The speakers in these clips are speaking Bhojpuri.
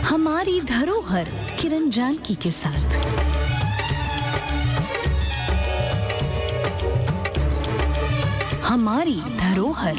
हमारी धरोहर किरण जानकी के साथ हमारी धरोहर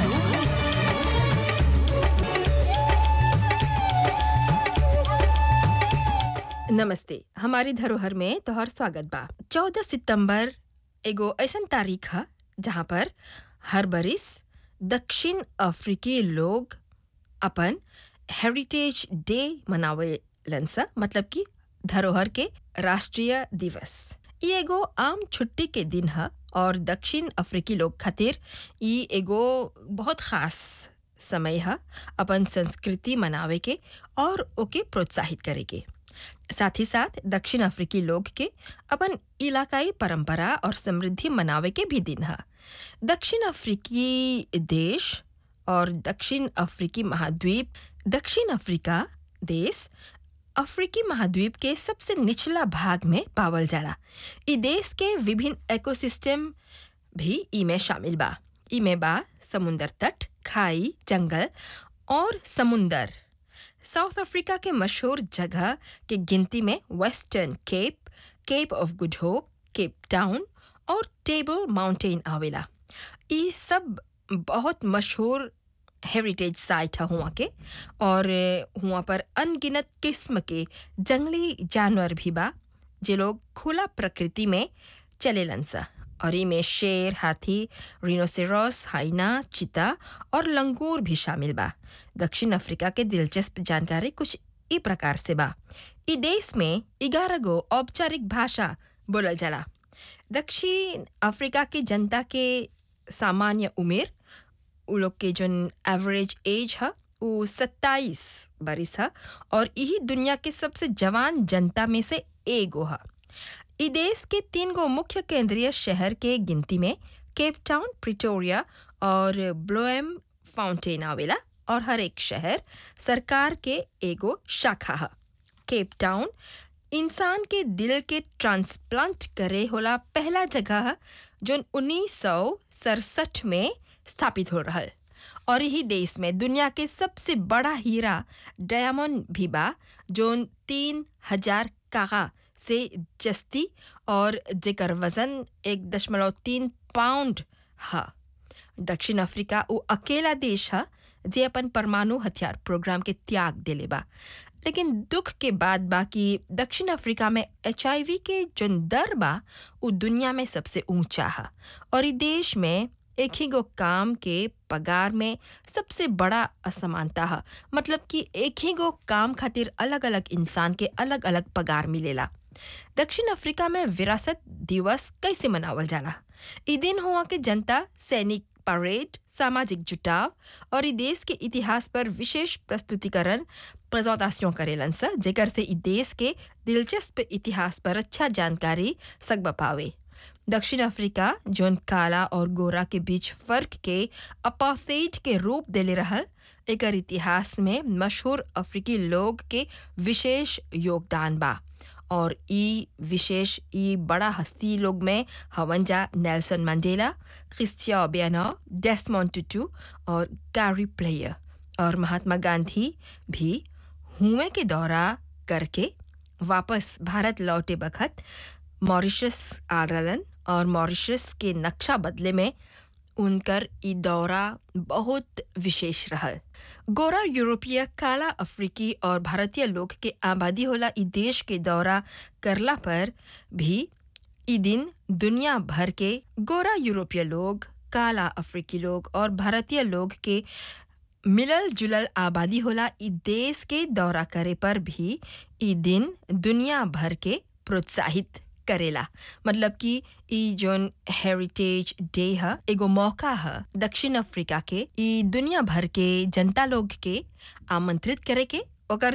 नमस्ते हमारी धरोहर में तोहर स्वागत बा चौदह सितंबर एगो ऐसन तारीख है जहाँ पर हर बरिस दक्षिण अफ्रीकी लोग अपन हेरिटेज डे मनावेलन सा मतलब कि धरोहर के राष्ट्रीय दिवस ई एगो आम छुट्टी के दिन है और दक्षिण अफ्रीकी लोग खातिर ई एगो बहुत खास समय है अपन संस्कृति मनावे के और ओके प्रोत्साहित करे के साथ ही साथ दक्षिण अफ्रीकी लोग के अपन इलाकाई परंपरा और समृद्धि मनावे के भी दिन है दक्षिण अफ्रीकी देश और दक्षिण अफ्रीकी महाद्वीप दक्षिण अफ्रीका देश अफ्रीकी महाद्वीप के सबसे निचला भाग में पावल जाला ई देश के विभिन्न इकोसिस्टम भी ई में शामिल बा ई में बा समुंदर तट खाई जंगल और समुंदर साउथ अफ्रीका के मशहूर जगह के गिनती में western cape cape of good hope cape town और टेबल माउंटेन आवेला ई सब बहुत मशहूर हेरिटेज साइट है हुआ के और हुआ पर अनगिनत किस्म के जंगली जानवर भी बा जे लोग खुला प्रकृति में चलेलन सा और इमें शेर हाथी रिनोसेरस हाइना चीता और लंगूर भी शामिल बा दक्षिण अफ्रीका के दिलचस्प जानकारी कुछ ई प्रकार से बा ई देश में ग्यारह गो औपचारिक भाषा बोलल जाला दक्षिण अफ्रीका के जनता के सामान्य उम्र उ लोग के जोन एवरेज एज है वो सत्ताईस बरिस है और यही दुनिया के सबसे जवान जनता में से एगो है ई देश के तीन गो मुख्य केंद्रीय शहर के गिनती में केप टाउन प्रिटोरिया और ब्लोएम फाउंटेन आवेला और हर एक शहर सरकार के एगो शाखा है केप टाउन इंसान के दिल के ट्रांसप्लांट करे होला पहला जगह है जो उन्नीस सौ सड़सठ में स्थापित हो रहा और यही देश में दुनिया के सबसे बड़ा हीरा डायमंड भी बा जो तीन हजार कागा से जस्ती और जेकर वजन एक दशमलव तीन पाउंड है दक्षिण अफ्रीका वो अकेला देश है जे अपन परमाणु हथियार प्रोग्राम के त्याग दिले बा लेकिन दुख के बाद बा कि दक्षिण अफ्रीका में एच के जो दर बा वो दुनिया में सबसे ऊंचा है और इस देश में एक ही गो काम के पगार में सबसे बड़ा असमानता है मतलब कि एक ही गो काम खातिर अलग अलग इंसान के अलग अलग पगार मिलेला दक्षिण अफ्रीका में विरासत दिवस कैसे मनावल जाला ई दिन हुआ के जनता सैनिक परेड सामाजिक जुटाव और ई देश के इतिहास पर विशेष प्रस्तुतिकरण प्रेजेंटेशन करेलन सा जेकर से ई देश के दिलचस्प इतिहास पर अच्छा जानकारी सकब पावे दक्षिण अफ्रीका जोन काला और गोरा के बीच फर्क के अपाथेज के रूप देले रहल एकर इतिहास में मशहूर अफ्रीकी लोग के विशेष योगदान बा और ई विशेष ई बड़ा हस्ती लोग में हवंजा नेल्सन मंडेला क्रिस्टिया ओबियानो डेस्मोंड टुटू और गारी प्लेयर और महात्मा गांधी भी हुए के दौरा करके वापस भारत लौटे बखत मॉरिशस आ रहलन और मॉरिशस के नक्शा बदले में उनकर ई दौरा बहुत विशेष रहल गोरा यूरोपीय काला अफ्रीकी और भारतीय लोग के आबादी होला ई देश के दौरा करला पर भी ई दिन दुनिया भर के गोरा यूरोपीय लोग काला अफ्रीकी लोग और भारतीय लोग के मिलल जुलल आबादी होला ई देश के दौरा करे पर भी ई दिन दुनिया भर के प्रोत्साहित करेला मतलब कि ई जोन हेरिटेज डे है एगो मौका है दक्षिण अफ्रीका के ई दुनिया भर के जनता लोग के आमंत्रित करे के ओकर